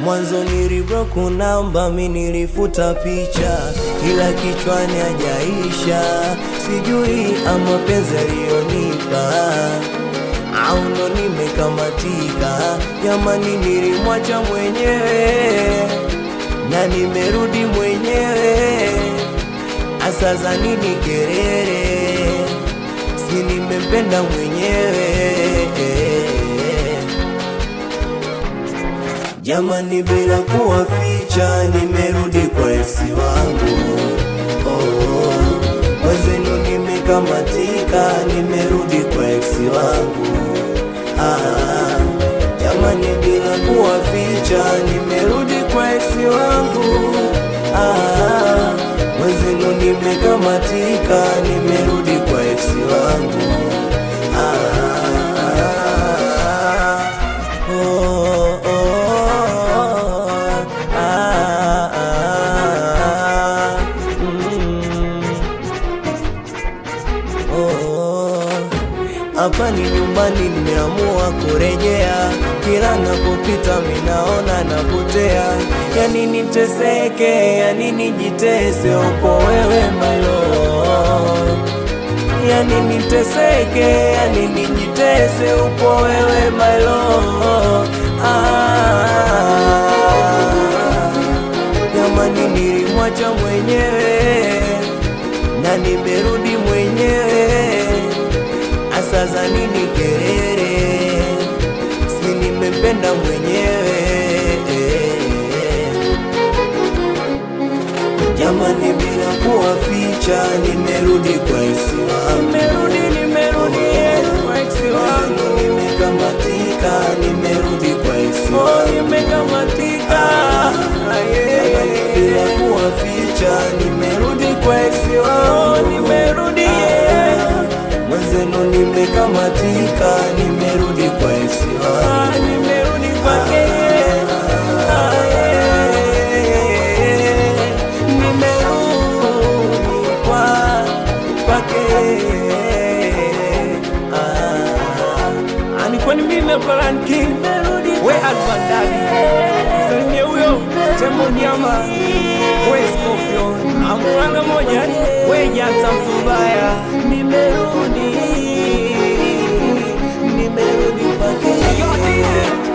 Mwanzo nilibloku namba, mi nilifuta picha, ila kichwani hajaisha. Sijui ama penzi aliyonipa au ndo nimekamatika. Jamani, nilimwacha mwenyewe na nimerudi mwenyewe. Asa za nini kelele? Si nimempenda mwenyewe Jamani, bila kuwaficha, nimerudi kwa ex wangu. Oh, wezenu nimekamatika, nimerudi kwa ex wangu. Ah, jamani, bila kuwaficha, nimerudi kwa ex wangu. Ah, wezenu nimekamatika, nimerudi kwa ex wangu. Ah, oh, oh, ah, ah, mm. Oh, hapa ni nyumbani, nimeamua kurejea. Kila napopita minaona napotea, yani niteseke, yani nijitese, upo wewe my love. Yani niteseke, yani nijitese, upo wewe my love. Ah, jamani, nilimwacha mwenyewe na nimerudi mwenyewe. Asa za nini kelele? Si nimempenda mwenyewe. Jamani, bila kuwaficha, nimerudi kwa ex wangu. Nimerudi, nimerudi kwa ex wangu. Nimekamatika, nimerudi kwa ex Oh, wangu. nimekamatika. Ah, yeah. Jamani, bila kuwaficha, nimerudi kwa ex wangu. Oh, nimerudi, yeah. Mwenzenu nimekamatika, nimerudi kwa ex wangu. Ah, nimerudi kwake, yeah. Ah, yeah. Nimerudi kwa- kwake. Ah, ah, ni kwani mimi hapa Lion King. We Alpha Daddy. Msalimie huyo Tembo Nyama. We Scorpion. Amuranga moja. We Janta Mtubaya. Nimerudi, nimerudi kwake. Yo, DJ.